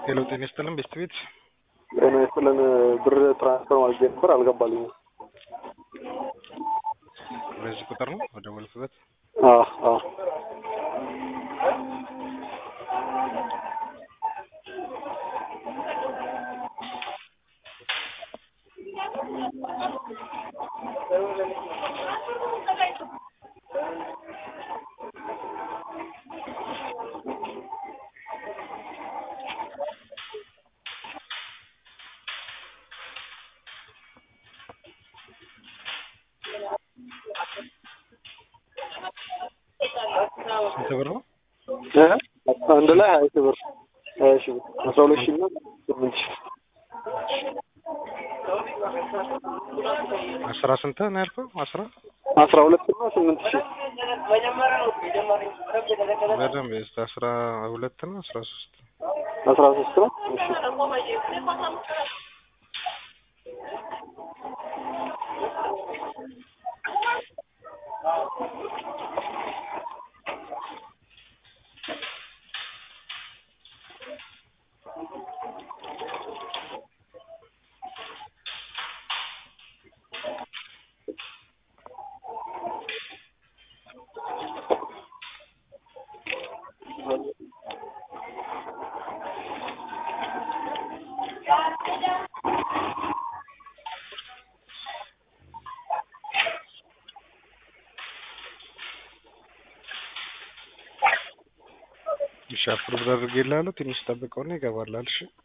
ሄሎ ጤና ይስጥልን ቤስት ቤት ጤና ይስጥልን ብር ትራንስፈር ማለት ነበር አልገባልኝም። በዚህ ቁጥር ነው በደወልክበት? አዎ አዎ ስንት ብር ነው? እ አንድ ላይ ሀያ ሺህ ብር ሀያ ሺህ ብር አስራ ሁለት ሺህ እና ስምንት ሺህ አስራ ስንት ነው ያልከው? አስራ አስራ ሁለት እና ስምንት ሺህ በደንብ እስከ አስራ ሁለት ነው አስራ ሶስት አስራ ሶስት ነው። እሺ እሺ አፕሩቭ አድርጌልሃለሁ። ትንሽ ጠብቀውና ይገባልሃል። እሺ